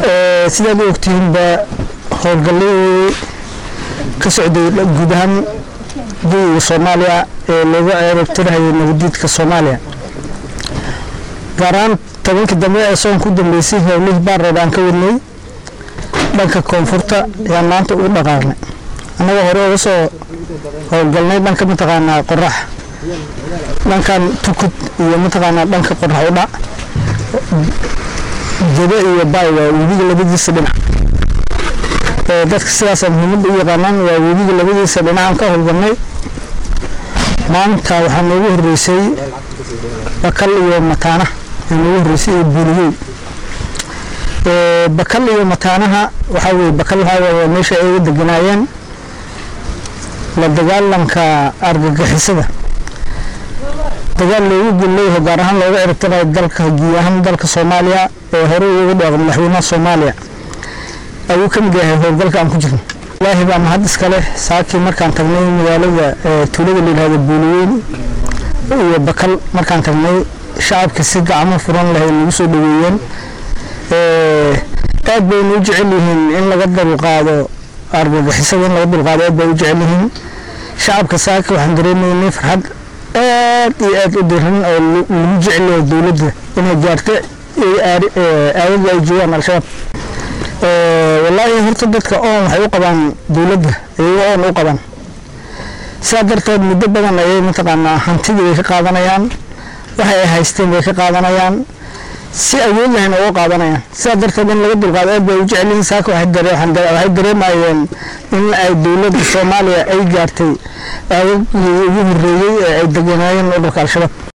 sidaad u ogtihiinba howlgalladii ka socday guud ahaan gudiga soomaaliya ee loogu ceerabtirahayay nabadiidka soomaaliya gaar ahaan tobankii dambe ee soon ku dambeysay howlihii baarreed aan ka wadnay dhanka koonfurta ayaan maanta ugu dhaqaaqnay annagoo hore uga soo howlgalnay dhanka mataqaanaa qorax dhankan tukud iyo mataqaanaa dhanka qorax u dhac jebe iyo baay waa webiga labadiisa dhinac dadka sidaasa muhiimadda u yaqaanaan waa webiga labadiisa dhinacaan ka howlgalnay maanta waxaa noogu horreysay bakal iyo mataana aa noogu horreysay iyo buuliyey bakal iyo mataanaha waxaa weye bakal waxaa weye meesha ay uga deganaayeen la dagaalanka argagixisada dagaal loogu gulleeyaho gaar ahaan looga ciribtirayo dalka guud ahaan dalka soomaaliya ee hore ugu dhaaqo madaxweynaha soomaaliya ayuu ka mid yahay howlgalka aan ku jirno ilaahi baa mahad iska leh saakii markaan tagnay magaalada tuulada la yidhahdo buuliweyn iyo bakal markaan tagnay shacabka si gacmo furan leh ay nagu soo dhaweeyeen aad baynu u jecel yihiin in laga dulqaado argagixisada in laga dulqaado aad bay u jecel yihiin shacabka saaka waxaan dareemaynay farxad aad iyo aad u diran oo lagu jecel yahay dowladda inay gaarto aagaga ay joogaan al-shabaab wallaahi horta dadka oon waxay u qabaan dowladda iyago oon u qabaan sidaa darteed muddo badan ayay mataqaanaa hantidii bay ka qaadanayaan waxay ay haysteen bay ka qaadanayaan si awood lahayn uga qaadanayaan sidaa darteed in laga dulqaado aad bay u jecelyihiin saaka waxay dareemayeen in ay dowladda soomaaliya ay gaartay aagagii ugu horreeyey ee ay deganaayeen ururka al-shabaab